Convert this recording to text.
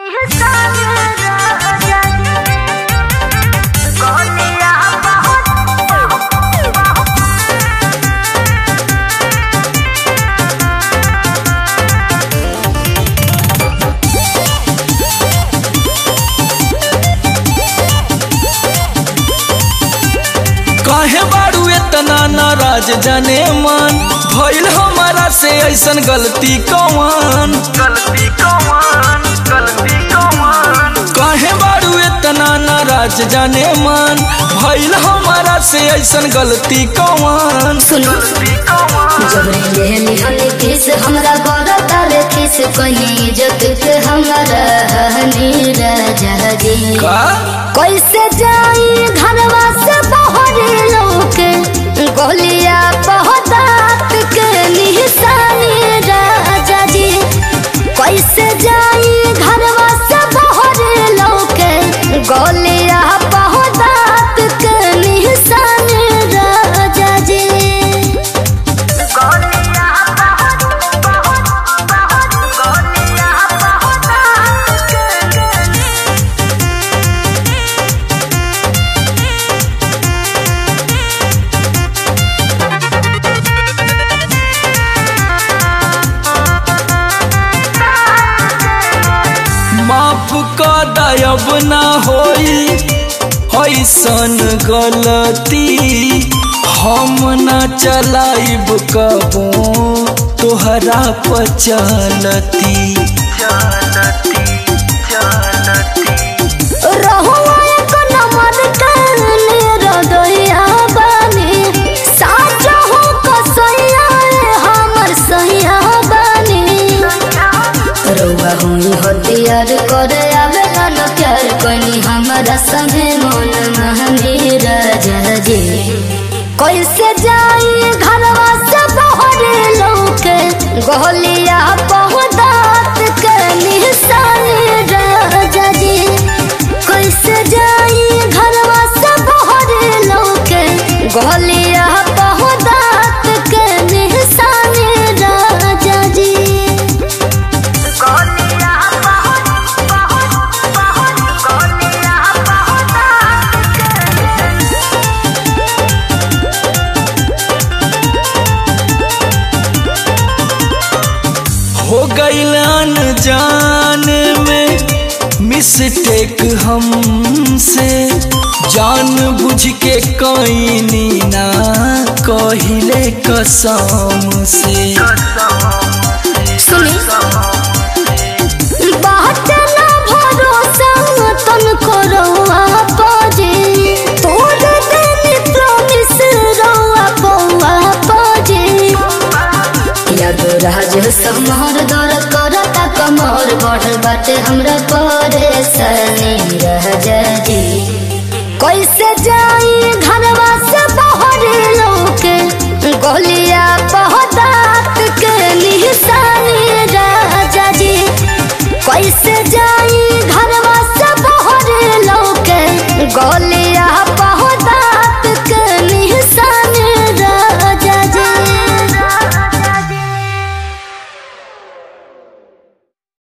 काहे बारू इतना नाराज जाने मन भइल हमारा से ऐसन गलती कौन गलती कौन गलती कौन काहे बारू इतना नाराज जाने मन भइल हमारा से ऐसन गलती कौन सुनो गलती कौन जबरे लेहनी हनी किस हमरा गोरा तारे किस कहीं इज्जत के हमरा हनी राजा जी का कैसे जाई घरवा से बहरे लोके गोलिया पहदात के निशानी राजा जी कैसे जाई घरवा से बहरे लोके गोलिया पहदात के निशानी राजा जी गोलियां बहुत बहुत बहुत गोलियां बहुत माफ का दयब ना होई ऐसन गलती हम ना चलाइब कबो तोहरा पचलती चलती चलती रहुआ एक नंबर काने रदइया बानी साचा हो कसइया हमर सहिया बानी रउआ हुई हथियार करे आवे न प्यार कनी हमरा संगे मन महनी राजा जी कैसे जाई घरवा से बहरे लौके गोलिया पहुदात के निशानी राजा जी कैसे जाई घरवा से बहरे लौके गोलिया पहुदात के निशानी राजा जी गोलियां बहुत बहुत बहुत गोलियां बहुत हो गईलन जान में मिस्टेक हमसे जान बुझ के कईनी ना कहिले कसम से सुनी बात ना भरोसा तन करौआ पाजे तोड़ देनी प्रॉमिस रौआ बौआ पाजे याद राज समहर दर करता कमर बढ़ बाटे हमरा